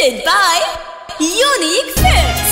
presented by Unique Films.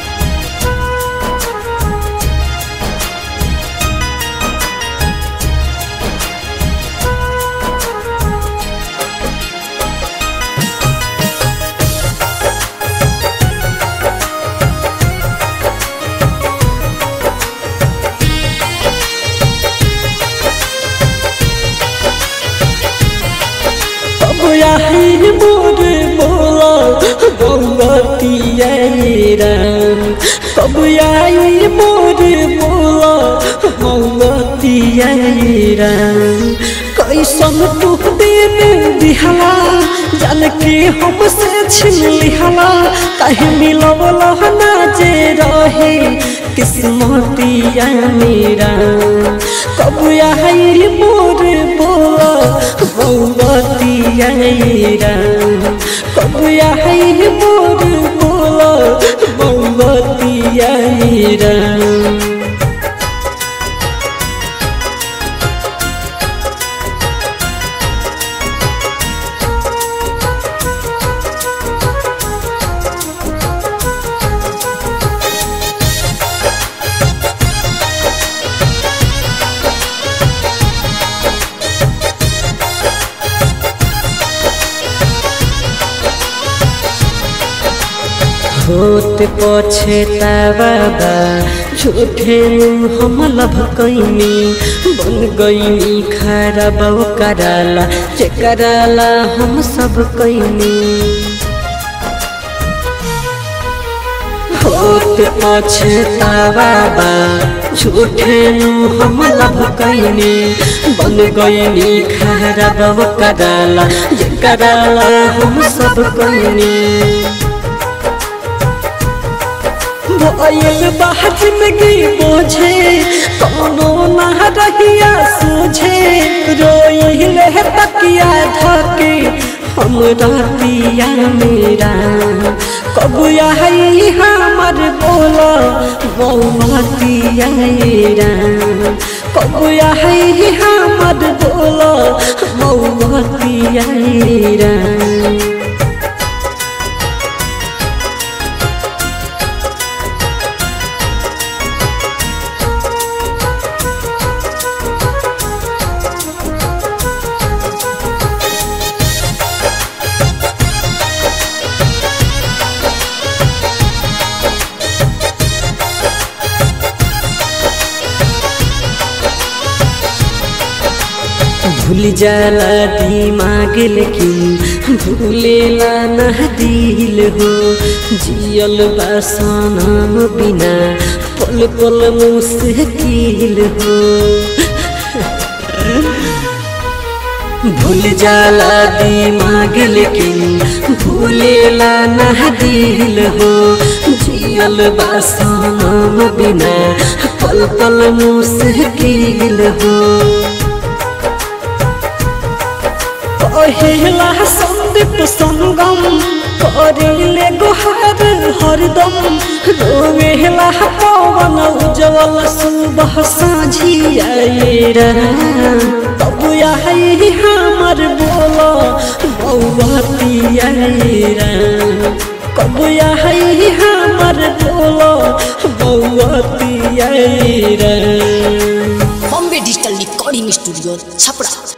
अब यही मोर बोला गौरतिया राम अब यही मोर बोला गौरतिया राम कैसन तू दिन दिहला जान के हमसे छिन लिहला कहीं मिलवल ना जे रहे किस्मतिया मेरा कब यही मोर बोला गौरतिया राम कब यही मोर बोला गौरतिया राम होत पछतावा बा झूठे हम लभ कैनी बन गईनी खराब कराला जे कराला हम सब कैनी होत पछतावा बा झूठे हम लभ कैनी बन गईनी खराब कराला जे कराला हम सब कैनी भयल बाहर में गई बोझे कोनो ना रहिया सोझे रोइल है तकिया धके हम रातिया मेरा कब आई हमर बोला बौतिया कब आई हमर बोला बौतिया भूल जाला दिमाग लेकिन भूलेला ना दिल हो जियल बासनम बिना पल पल मुश्किल हो भूल जाला दिमाग लेकिन भूलेला ना दिल हो जियल बासनम बिना पल पल मुश्किल हो पहिला संदीप संगम करिले गुहार हरदम रोवेला पवन उज्जवल सुबह साझिया तब यही हमर बोला बौतिया कब यही हमर बोला बौतिया Bombay digital recording studio Chhapra